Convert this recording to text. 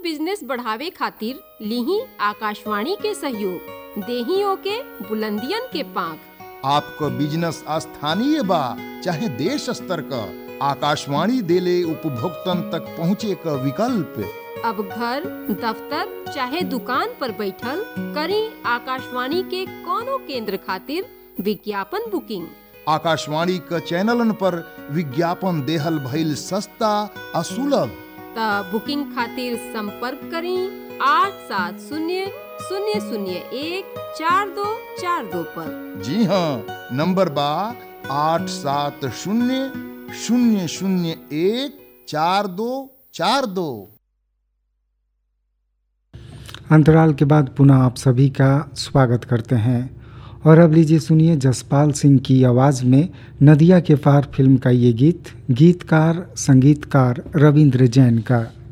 business बढ़ावे खातिर लीही आकाशवाणी के सहयोग देहियों के बुलंदियन के पांख आपको बिजनेस स्थानीय बा चाहे देश स्तर का आकाशवाणी देले उपभोक्तन तक पहुँचे का विकल्प अब घर दफ्तर चाहे दुकान पर बैठल करी आकाशवाणी के कोनो केंद्र खातिर विज्ञापन बुकिंग आकाशवाणी का चैनलन पर विज्ञापन देहल भइल सस्ता आ सुलभ त बुकिंग खातिर संपर्क करी आठ सात शून्य शून्य शून्य एक चार दो चार दो पर जी हाँ नंबर बा आठ सात शून्य शून्य शून्य एक चार दो चार दो अंतराल के बाद पुनः आप सभी का स्वागत करते हैं और अब लीजिए सुनिए जसपाल सिंह की आवाज़ में नदिया के पार फिल्म का ये गीत गीतकार संगीतकार रविंद्र जैन का